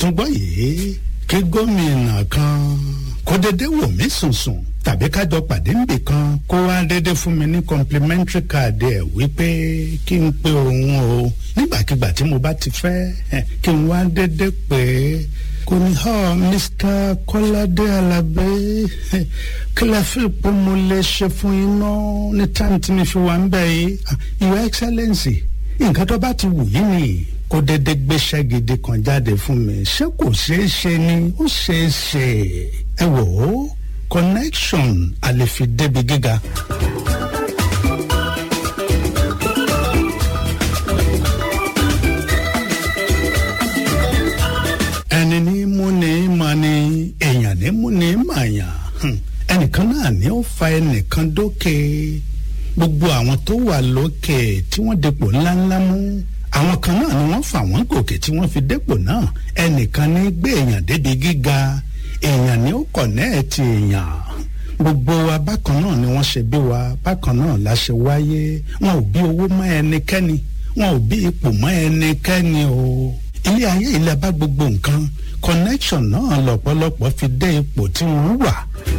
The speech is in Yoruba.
túngbọ́ yìí kí gómìnà kan kó dédé wò mí sùnsùn tàbí kájọ pàdé níbì kan kó wá dédé fún mi ní complimentary card ẹ̀ wípé kí n pe òun o nígbàkigbà tí mo bá ti fẹ́ kí n wá dédé pé kò ní họ Mr. Kọ́ládé Alábí kí la fi pé mo lè ṣe fún iná ní táìmù tí mi fi wà ń bẹ̀ yìí Your Excellency nǹkan tó bá ti wù yín ni kó dédé gbéṣẹ́ gidi kan jáde fún mi ṣé kò ṣeé ṣe ni ó ṣeé ṣe ẹ wò ó connection a lè fi débi gíga. ẹni ní mú ní mà ní èèyàn ní mú ní màyàn ẹnìkan náà ní ó fa ẹnìkan dókè gbogbo àwọn tó wà lókè tí wọ́n dépò ńláńlá mú àwọn kan náà ni wọ́n fà wọ́n gòkè tí wọ́n fi dépò náà ẹnìkan ní gbé èèyàn débi gíga èèyàn ní ó kọ̀nẹ́ẹ̀tì èèyàn gbogbo wa bákan náà ni wọ́n ṣe bí wa bákan náà la ṣe wáyé wọn ò bí owó mọ́ ẹnikẹ́ni wọn ò bí ipò mọ́ ẹnikẹ́ni o ilé ayé ilẹ̀ bá gbogbo nǹkan connection náà lọ́pọ̀lọpọ̀ fi dé ipò tí wọ́n wà